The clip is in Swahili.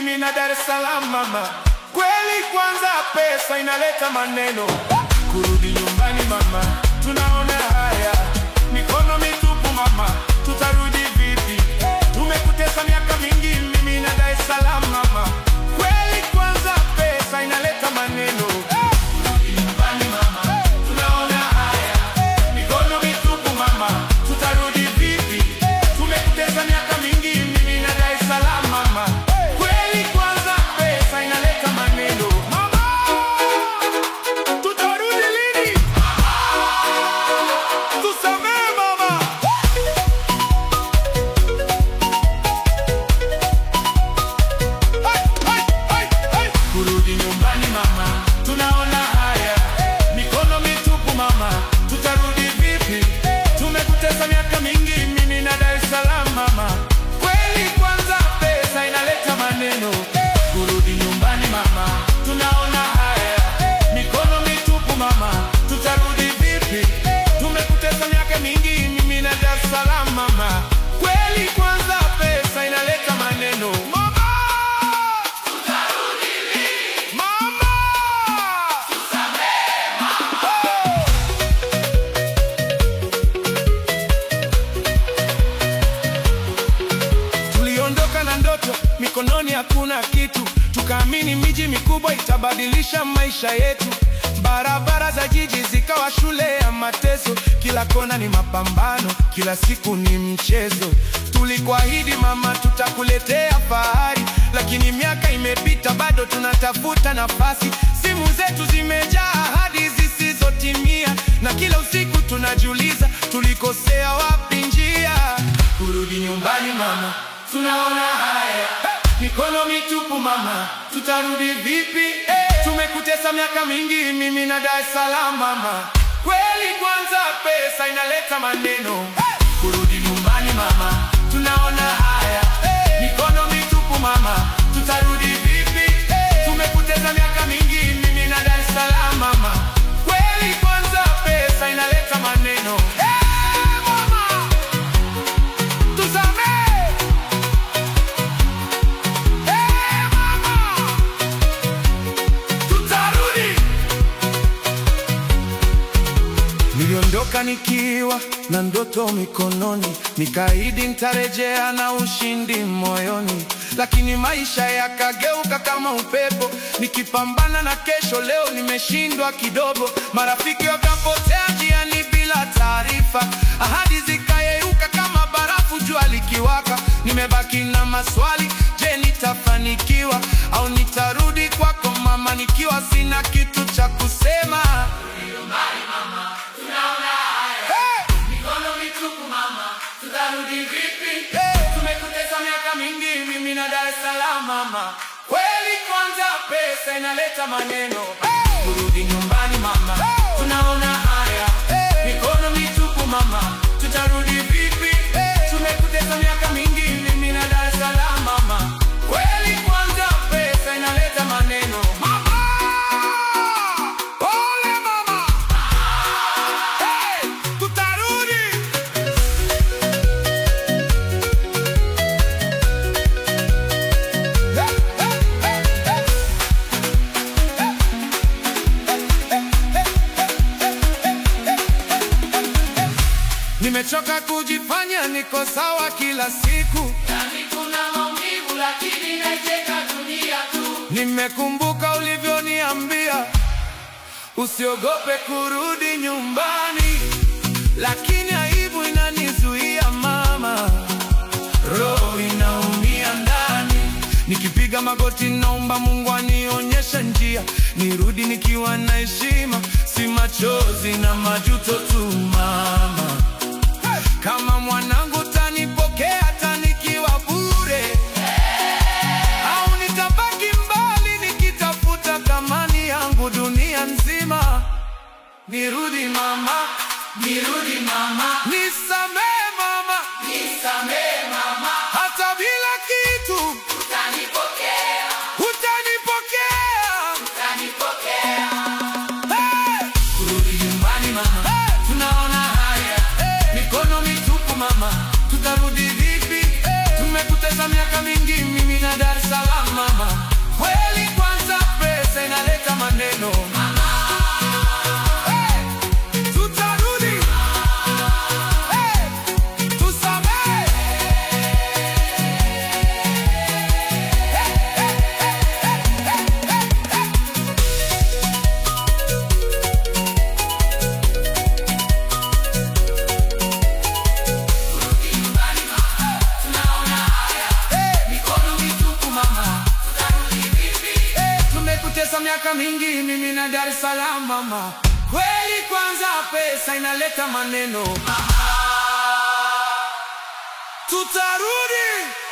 mimi na Dar es Salaam mama. Kweli kwanza pesa inaleta maneno, kurudi nyumbani mama, tunaona haya, mikono mitupu mama, tutarudi vipi? Tumekutesa miaka mingi mimi na Dar es Salaam mama. Kweli kwanza pesa inaleta maneno, kurudi nyumbani mama, tunaona haya, mikono mitupu mama, tutarudi vipi? Tumekutesa miaka mingi mimi na Dar es Salaam mama. Kweli kwanza pesa inaleta maneno mama, tutarudi lini? Tusamehe mama. Hai, hai, hai, hai. Kurudi nyumbani mama, tunaona haya, mikono mitupu mama, tutarudi vipi? Tumekutesa miaka mingi mimi na Dar es Salaam mama. Kweli kwanza pesa inaleta maneno, kurudi nyumbani mama, tunaona haya, mikono mitupu mama, tutarudi vipi? Tumekutesa miaka mingi mimi na Dar es Salaam mama. Kweli kwanza pesa inaleta maneno mama. Mama! Tuliondoka na ndoto, mikononi hakuna kitu, tukaamini miji mikubwa itabadilisha maisha yetu. Barabara za jiji zikawa shule ya mateso, kila kona ni mapambano, kila siku ni mchezo. Tulikuahidi mama, tutakuletea fahari, lakini miaka imepita, bado tunatafuta nafasi. Simu zetu zimejaa ahadi zisizotimia, na kila usiku tunajiuliza tulikosea wapi njia. Kurudi nyumbani mama, tunaona haya, mikono mitupu mama, tutarudi vipi? Tumekutesa miaka mingi mimi na Dar es Salaam mama. Kweli kwanza pesa inaleta maneno, kurudi nyumbani mama, tunaona haya, mikono mitupu mama, tutarudi vipi? Tumekutesa miaka mingi mimi na Dar es Salaam mama. Kweli kwanza pesa inaleta maneno, Eh, mama tusamehe. Eh, mama tutarudi. Niliondoka nikiwa na ndoto mikononi, nikaahidi nitarejea na ushindi moyoni, lakini maisha yakageuka kama upepo. Nikipambana na kesho, leo nimeshindwa kidogo. Marafiki wakapotea njiani bila taarifa, ahadi zikayeyuka kama barafu jua likiwaka. Nimebaki na maswali, je, nitafanikiwa au nitarudi kwako mama, nikiwa sina kitu cha kusema? Hey! Mikono mitupu mama, tutarudi vipi? Tumekutesa miaka mingi mimi na Dar es Salaam mama. Kweli kwanza pesa inaleta maneno. Kurudi nyumbani mama, tunaona haya. Mikono mitupu mama, tutarudi vipi? Tumekutesa miaka mingi mimi na Dar es Salaam mama. Kweli kwanza pesa inaleta maneno. Mama! Pole mama! Hey, tutarudi. Hey, hey, hey, hey. Nimechoka kujifanya niko sawa kila siku, Ndani kuna maumivu lakini naicheka dunia tu. nimekumbuka ulivyoniambia usiogope kurudi nyumbani, lakini aibu inanizuia mama, roho inaumia ndani. Nikipiga magoti naomba Mungu anionyeshe njia, nirudi nikiwa na heshima, si machozi na majuto tu mama. Kama mwanangu tanipokea tanikiwa bure au nitabaki mbali nikitafuta thamani yangu dunia nzima. Nirudi mama, Nirudi mama, nisamehe mama, nisamehe mama, hata bila kitu utanipokea, utanipokea. utanipokea. Hey! Kurudi nyumbani mama, Hey! tunaona haya. Mikono mitupu mama, tutarudi vipi? Tumekutesa miaka mingi mimi na Dar es Salaam mama. miaka mingi mimi na Dar es Salaam mama, kweli kwanza pesa inaleta maneno, tutarudi